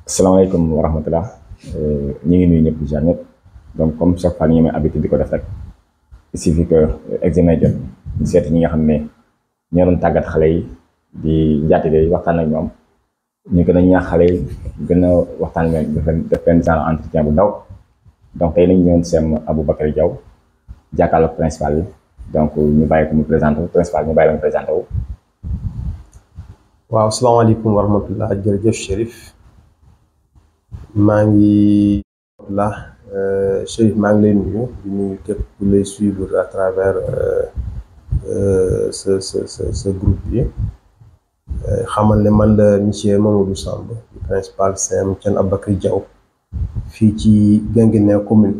asalaamaaleykum wa rahmatulah ñu ngi nuyu ñëpp di jaar ñëpp donc comme chaque fois ni ñu amee habitude di ko def rek il suffit que examen jot ñu seeti ñi nga xam ne ñoo doon tàggat xale yi di njaatige yi waxtaan ak ñoom ñu gën a ñaax xale yi gën a waxtaan leen def leen def leen genre entretien bu ndaw donc tey nañ ñëwoon seen Aboubacry Diaw jàkkaarloog principal bi donc ñu bàyyi ko mu présenté wu principal ñu bàyyi la mu présenté wu. waaw salaamaaleykum wa rahmatullah jërëjëf Chérif maa ngi la Chérif maa ngi lay nuyu di nuyu képp ku lay suivre à travers ce ce ce ce groupe bi xamal ne man la monsieur Mamadou Samb di principal CM Thione Aboubacry Diaw fii ci Guinguinéo commune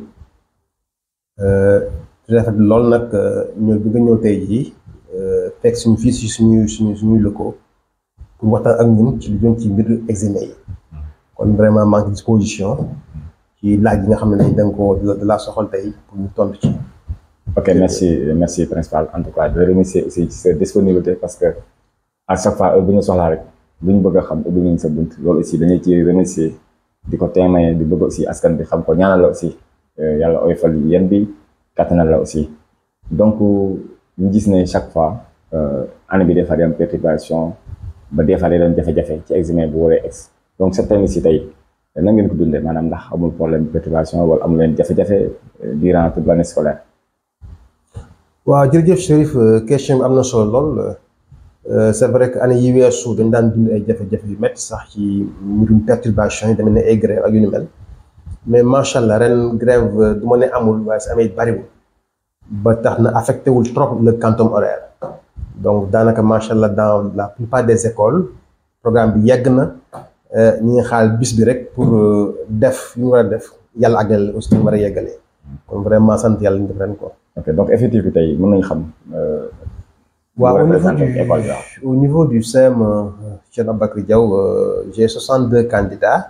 di rafet lool nag ñëw bi nga ñëw tey jii fekk suñu fii si suñuy suñu suñuy lëkkoo pour waxtaan ak ñun ci lu jëm ci mbir examen yi kon vraiment maa ngi disposition ci laaj yi nga xam ne dañ danga ko de la soxal tey pour ñu tontu ci. ok merci merci principal en tout cas de remercier aussi ci sa disponibilité parce que à chaque fois bu ñu soxlaa rek lu ñu bëgg a xam ubbi nañ sa bunt loolu aussi dañuy ci remercier di ko témoigner di bëgg aussi askan bi xam ko ñaanal la aussi yàlla oyofal yéen bi kattanal la aussi donc ñu gis ne chaque fois année bi des fois day am perturbation ba des fois day doon jafe-jafe ci examen bu waree ex donc cette année ci tey nan ngeen ko dundee maanaam ndax amul problème perturbation wala amul leen jafe-jafe durant toute l'année scolaire. waaw jërëjëf Chérif question bi am na solo lool c'est vrai que année yi weesu dañ daan dund ay jafe-jafe yu métti sax ci mbirum perturbation yi demee ne ay grève ak yu ni mel mais macha allah ren grève du ma ne amul waaye si amee bariwul ba tax na affecté wul trop le quantum horaire donc daanaka macha allah dans la plupart des écoles programme bi yegg na ñi ngi xaal bis bi rek pour def yu ñu war a def yàlla àggale aussi ñu war a yeggalee kon vraiment sant yàlla ñu def ren quoi. ok donc effectif bi tey mën nañu xam. waaw au niveau du au niveau du CEM Thione Aboubacry Diaw j'ai 62 candidats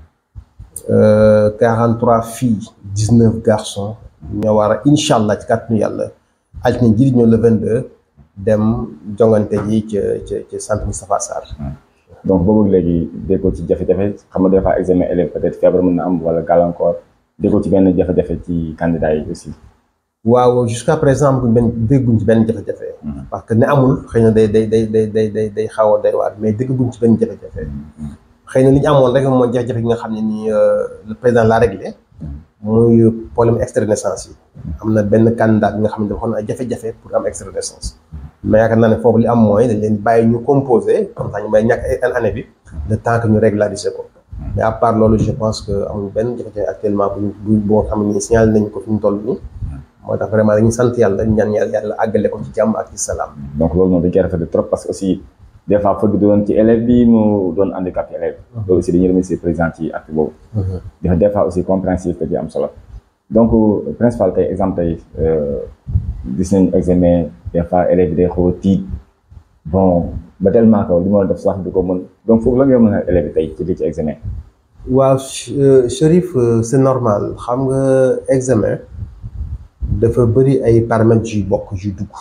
43 filles 19 garçons ñoo war a incha allah ci kàttanu yàlla altine ji di ñëw le 22 dem jongante ji ca ca ca centre Moustapha Sarr. donc boobu léegi déggoo ci jafe-jafe xam nga des fois examen élève peut-être feebar mën na am wala gàllankoor déggoo ci benn jafe-jafe ci candidat yi aussi. waaw jusqu'à présent benn dégguñ ci benn jafe-jafe. parce que ne amul xëy na day day day day day day day xaw a day waar mais dégguñ ci benn jafe-jafe. xëy na li ñu amoon rek mooy jafe-jafe yi nga xam ne nii le président l'a réglé. muy problème extrait de naissance yi. am na benn candidat bi nga xam ne dafa xool ay jafe-jafe pour am extrait de naissance. mais yaakaar naa ne foofu li am mooy dañ leen bàyyi ñu composé comme ça ñu may ñàkk ay année bi le temps que ñu régulariser ko. mais à part loolu je pense que amul benn jafe-jafe actuellement bu bu boo xam ne nii signalé nañu ko fi ñu toll nii. moo tax vraiment dañuy sant yàlla ñaan yàlla àggale ko ci jàmm ak ci salaam. donc loolu moom dañ koy rafetlu trop parce que aussi des fois fëgg doon ci élève bi mu doon handicapé élève loolu aussi dañuy remercier président ci acte boobu. dafa des fois aussi compréhensif te ci am solo. donc principal tey exemple tey gis nañu examen des fois élève bi day xaw a tiit bon ba tellement que li ma def sax du ko mën donc foofu la nga mën a élève bi tey ci lii ci examen. waaw Chérif c'est normal xam nga examen. dafa bëri ay paramètres yu bokk yu dugg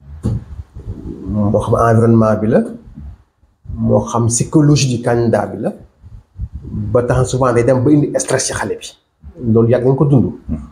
moo xam environnement bi la moo xam psychologie du candidat bi la ba tax souvent day dem ba indi stress ci xale bi loolu yàgg nañ ko dund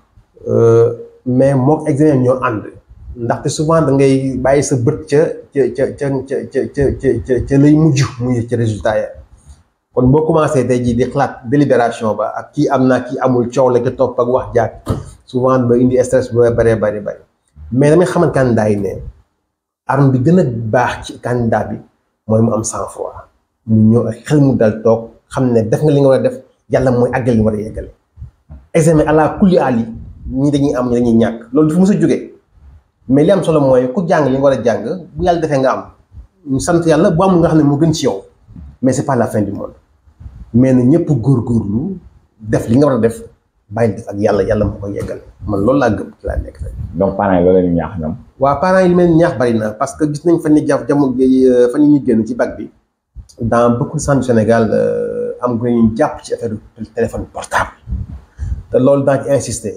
mais mook examen ñoo ànd ndaxte souvent da ngay bàyyi sa bët ca ca ca ca ca ca ca ca lay mujj muy ci résultat ya kon boo commencé tey jii di xalaat délibération ba ak kii am naa kii amul coow la ca topp ak wax jaag souvent ba indi stress bu bëree bëri bëri mais damay xamal candidat yi ne arme bi gën a baax ci candidat bi mooy mu am sang-froid mu ñëw ak xel mu dal toog xam ne def nga li nga war a def yàlla mooy àggal li nga war a yeggale examen ala kulli ali ñi dañuy am ñi dañuy ñàkk loolu dafa mës a jógee mais li am solo mooy ku jàng li nga war a jàng bu yàlla defee nga am ñu sant yàlla bu amul nga xam ne moo gën ci yow mais c'est pas la fin du monde mais na ñëpp góorgóorlu def li nga war a def bàyyi def ak yàlla yàlla moo ko yeggal man loolu laa gëm ci laa nekk tey. donc parents yi loolu la ñu ñaax ñoom. waaw parents yi li mel ñaax bari na parce que gis nañ fan yii jàpp jamono fan yii ñu génn ci bac bi dans beaucoup de centres du Sénégal am nga ñu jàpp ci affaire téléphone portable te loolu daa ci insister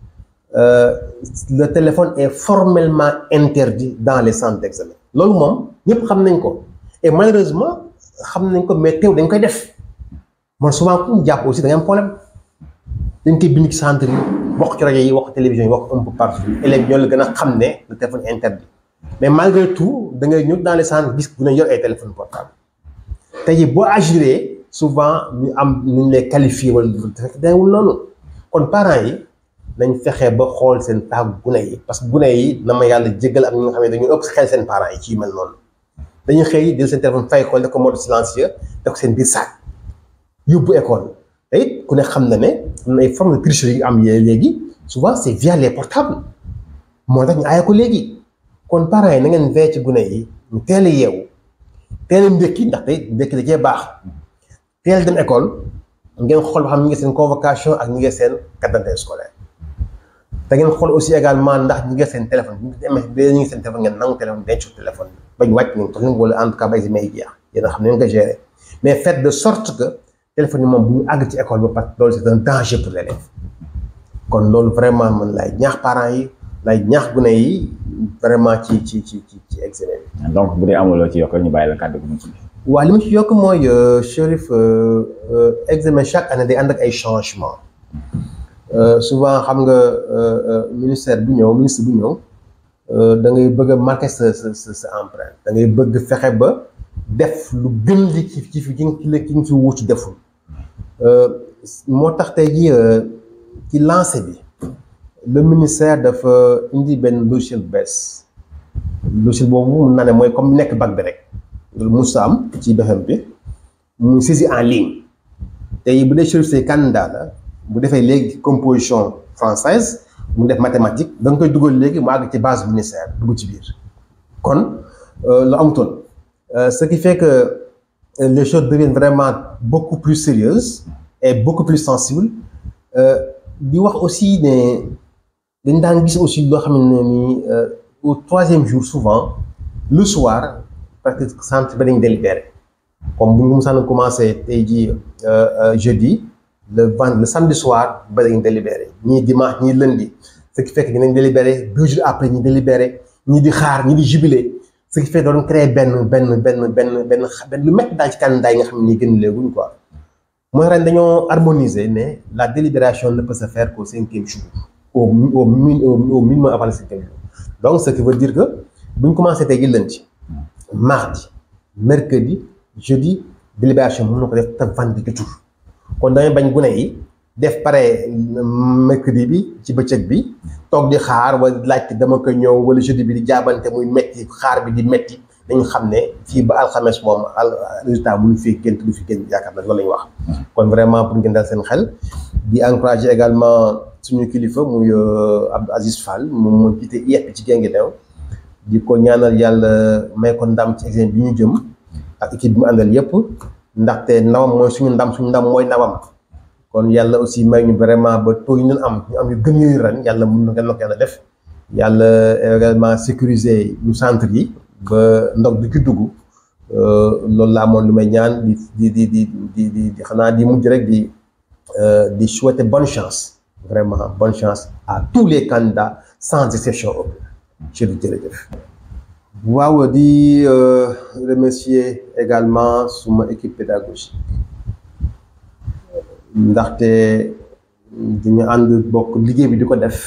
le téléphone est formellement interdit dans les centres d'examen loolu moom ñëpp xam nañ ko et malheureusement xam nañ ko mais teew dañ koy def man souvent ku ñu jàpp aussi da ngay am problème dañ koy bind ci centre yi wax ci rajo yi wax télévision yi wax un peu partout élèves ñoo la gën a xam ne le téléphone interdit mais malgré tout da ngay ñëw dans les centres gis bu ne yor ay téléphone portable tey jii boo agiré souvent ñu am nu ñu lay qualifié wala fekk dayewul noonu kon parents yi nañ fexe ba xool seen taagu gune yi parce que gune yi na ma yàlla jéggal ak ñi nga xam ne dañu ëpp xel seen parents yi ci yu mel noonu dañuy xëy jël seen téléphone fay ko def ko mode silencieux def ko seen biir saak yóbbu école te it ku ne xam na ne am na ay formes de tricherie yu am léegi souvent c'est via les portables moo tax ñu aaye ko léegi kon parents yi na ngeen veillé ci gune yi ñu teel a yeewu teel a ndékki ndaxte ndékki da cee baax teel dem école ngeen xool ba xam ñu ngi seen convocation ak ñu ngi seen carte d'identité scolaire te ngeen xool aussi également ndax ñu ngi seen téléphone bu ñu demee ñu ngi seen téléphone ngeen nangu téléphone denc téléphone bañ wàcc nañ ko wala en tout cas ba examen yi jeex yéen a xam ne ngeen ko gérer mais faites de sorte que téléphone yi moom bu ñu àgg ci école ba parce que loolu c'est un danger pour l'élève kon loolu vraiment man laay ñaax parents yi lay ñaax gune yi vraiment ci ci ci ci ci examen bi. donc bu dee amuloo ci yokk ñu bàyyi la kàddu gi mu ci. waaw li ma ci yokk mooy Chérif examen chaque année day ànd ak ay changements souvent xam nga ministère bu ñëw ministre bu ñëw da ngay bëgg a marquer sa sa sa sa empreinte da ngay bëgg fexe ba def lu gën li ci ci fi ki nga ki nga fi wuutu deful moo tax tey jii ci lancé bi. le ministère dafa indi benn logiciel bu bees logiciel boobu mun naa ne mooy comme nekk bac bi rek loolu mos am ci BFEM bi muy saisie en ligne tey bu dee Chérif Seye candidat la bu defee léegi composition française mu def mathématique da nga koy dugal léegi mu àgg ci base ministère dugg ci biir kon lu amutoon ce qui fait que les choses deviennent vraiment beaucoup plus sérieuses et beaucoup plus sensibles di wax aussi ne dañ daan gis aussi loo xam ne nii au troisième jour souvent le soir parce que centre ba dañ délibéré comme bu ñu musaan commencé tey jii jeudi le vend le samedi soir ba dañ délibéré ñii dimanche ñii lundi ce qui fait que dinañ délibéré deux jours après ñi délibéré ñii di xaar ñii di jubilé ce qui fait doon créer benn benn benn benn benn benn lu métti daal ci candidat yi nga xam ne nii gën léeguñ quoi mooy ren dañoo harmoniser ne la délibération ne peut se faire qu'au cinquième jour au au au minimum avant le cinquième jour donc ce qui veut dire que bu ñu commencé tey jii lundi mardi mercredi jeudi délibération mën na ko def te vendredi jour kon damay bañ gune yi def pare mercredi bi ci bëccëg bi toog di xaar wala laajte dama ko ñëw wala jeudi bi di jaabante muy metti xaar bi di metti dañu xam ne fii ba alxames moom al résultat bu ñu fi génn du fi génn yaakaar na loolu la ñu wax. kon vraiment pour ngeen dal seen xel di encourager également suñu kilifa muy Abdou Aziz Fall moom moo jiite IEF ci Guinguinéo di ko ñaanal yàlla may ko ndam ci examen bi ñu jëm ak équipe bi mu àndal yépp ndaxte ndamam mooy suñu ndam suñu ndam mooy ndamam kon yàlla aussi may ñu vraiment ba taux yi ñu am ñu am yu gën yooyu ren yàlla mun na ngeen ko yàlla def yàlla également sécuriser ñu centre yi ba ndox du ci dugg loolu la amoon lu may ñaan di di di di di di xanaa di mujj rek di di souhaiter bonne chance vraiment bonne chance à tous les candidats sans exception aucune jërëjëf jërëjëf waaw di remercier également suma équipe pédagogique ndaxte dañu ànd bokk liggéey bi di ko def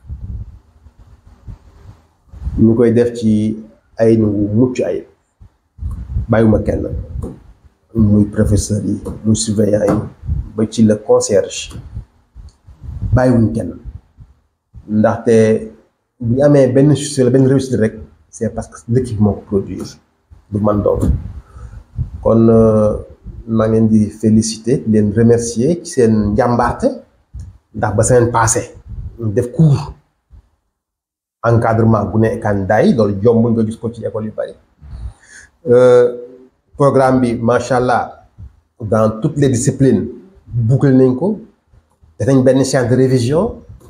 ñu koy def ci ay nu mucc ayib bàyyiwuma kenn muy professeur yi muy surveillant yi ba ci le concierge bàyyiwuñ kenn ndaxte bu ñu amee benn succès la benn réussite rek c'est parce que l'équipe moo ko produire du man doon kon maa ngeen di féliciter leen remercier ci seen njàmbaarte ndax ba semaine passée def cours encadrement bu ne candidat yi loolu jomb nga gis ko ci école yu bari programme bi macha allah dans toutes les disciplines boucler nañ ko def nañ benn séance de révision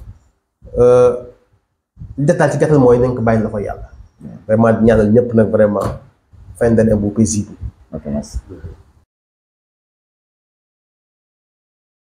li détail ci gàttal mooy nañ ko bàyyi la ko yàlla vraiment ñaanal ñëpp nag vraiment fin d'année bu paisible ok merci